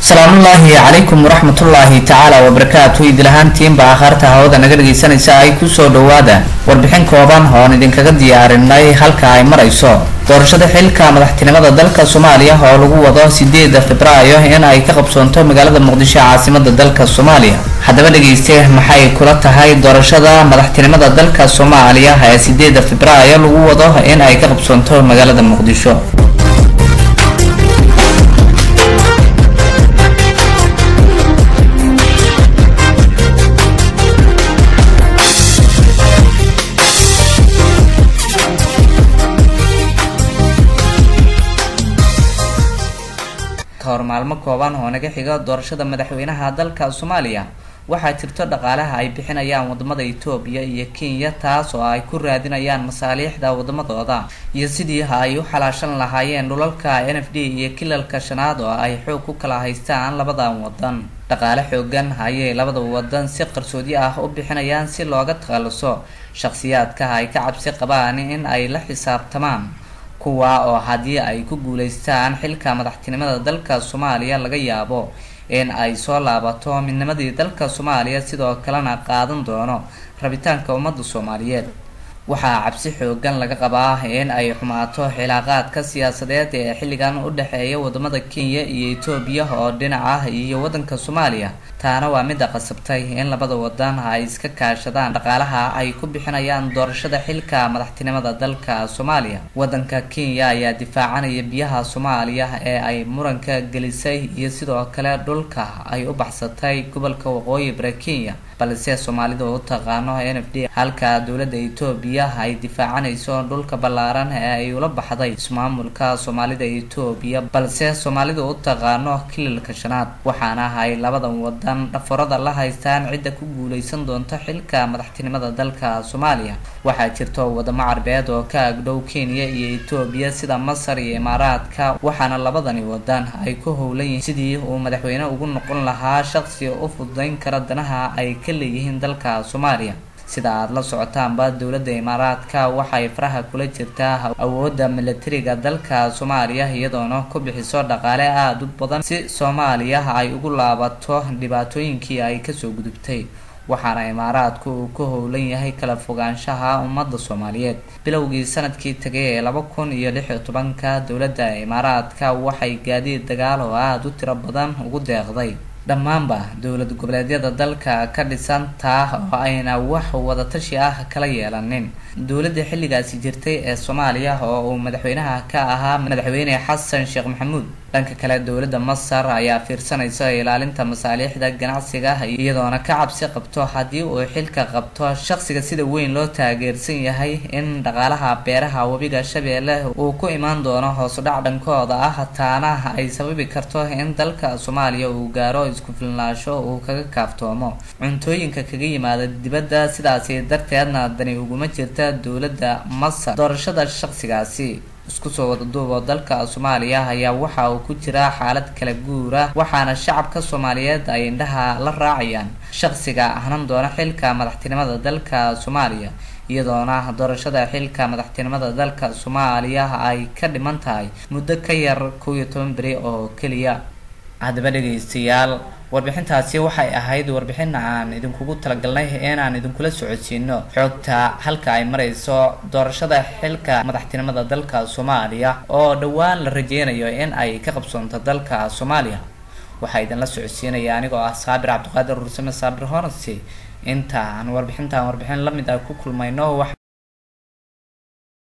asalaamullaahi calaykum waraxmatullaahi tacaala wabarakaatu idilahaantiinba akhaarta hawada naga dhagaysanaysa ay kusoo dhawaada warbixin kooban oon idinkaga diyaarinay halka ay marayso doorashada xilka madaxtinimada dalka soomaaliya oo lagu wado sideeda febraayo in ay ka qabsoonto magaalada muqdisho caasimada dalka soomaaliya haddaba dhegeyste maxay kula tahay doorashada madaxtinimada dalka soomaaliya ee sideeda febraayo lagu wado in ay ka qabsoonto magaalada muqdisho kahor maalmo kooban oo naga xiga doorashada madaxweynaha dalka soomaaliya waxaa jirto dhaqaalaha ay bixinayaan wadamada etoobiya iyo kenya taas oo ay ku raadinayaan masaaliixda wadamadooda iyo sidii ay u xalaashan lahaayeen dhulalka n f d iyo kilalka shanaad oo ay xoog ku kala haystaan labadan wadan dhaqaale xoogan ayay labada wadan si qarsoodi ah u bixinayaan si looga takhaluso shakhsiyaadka ay ka cabsi qabaan in ay la xisaabtamaan kuwa oo haddii ay ku guuleystaan xilka madaxtinimada dalka soomaaliya laga yaabo in ay soo laabato midnimadii dalka soomaaliya sidoo kalena qaadan doono rabitaanka ummadda soomaaliyeed waxaa cabsi xoogan laga qabaa in ay xumaato xilaaqaadka siyaasadeed ee xilligan u dhexeeya wadamada kenya iyo etoobiya oo dhinac ah iyo wadanka soomaaliya taana waa midda qasabtay in labada wadan ay iska kaashadaan dhaqaalaha ay ku bixinayaan doorashada xilka madaxtinimada dalka soomaaliya wadanka kenya ayaa difaacanaya biyaha soomaaliya ee ay muranka gelisay iyo sidoo kale dhulka ay u baxsatay gobolka waqooyi bari kenya balse soomaalida u taqaano n f d halka dowladda etoobiya ay difaacanayso dhulka ballaaran ee ay ula baxday ismaamulka soomaalida etoobiya balse soomaalida u taqaano kilalka shanaad waxaana ay labadan wadan dhaforada la haystaan cidda ku guuleysan doonto xilka madaxtinimada dalka soomaaliya waxaa jirto wadamo carbeed oo ka agdhow kenya iyo etoobiya sida masar iyo imaaraadka waxaana labadani wadan ay ku howlan yihiin sidii uu madaxweyne ugu noqon lahaa shaqsi u fududeyn kara danaha ay ka leeyihiin dalka soomaaliya sida aada la socotaanba dowladda imaaraadka waxay faraha kula jirtaa awoodda milatariga dalka soomaaliya iyadoona ku bixiso dhaqaale aada u badan si soomaaliya ay ugu laabato dhibaatooyinkii ay kasoo gudubtay waxaana imaaraadku uu ka howlan yahay kala fogaanshaha ummadda soomaaliyeed bilowgii sanadkii tagay ee laba kun iyo lix iyo tobanka dowladda imaaraadka waxay gaadiid dagaal oo aada u tiro badan ugu deeqday dhammaanba dowlad goboleedyada dalka ka dhisan taa oo ayna wax wadatashi ah kala yeelanin dowladda xilligaasi jirtay ee soomaaliya oo uu madaxweynaha ka ahaa madaxweyne xasan sheekh maxamuud dhanka kale dowladda masar ayaa fiirsanaysa ilaalinta masaaliixda ganacsiga iyadoona ka cabsi qabto haddii uu xilka qabto shaqsiga sida weyn loo taageersan yahay in dhaqaalaha beeraha webiga shabeelle uu ku imaan doono hoosudhac dhankooda ah taana ay sababi karto in dalka soomaaliya uu gaaro isku filnaansho uu kaga kaaftoomo cuntooyinka kaga yimaada dibadda sidaasi darteedna dani uguma jirta dowladda masar doorashada shaqsigaasi isku soo wada duubo dalka soomaaliya ayaa waxa uu ku jiraa xaalad kala guura waxaana shacabka soomaaliyeed ay indhaha la raacayaan shaqsiga ahnan doona xilka madaxtinimada dalka soomaaliya iyadoona doorashada xilka madaxtinimada dalka soomaaliya ay ka dhiman tahay muddo ka yar kow iyo toban beri oo keliya haddaba dhegaystayaal warbixintaasi waxay ahayd warbixin aan idinkugu talagalnay inaan idinkula socodsiino xoogta halka ay marayso doorashada xilka madaxtinimada dalka soomaaliya oo dhowaan la rajeynayo in ay ka qabsoonto dalka soomaaliya waxaa idinla socodsiinaya anigoo ah saabir cabdiqaadir rursame saabir horansi inta aan warbixintaan warbixin lamid ah ku kulmayno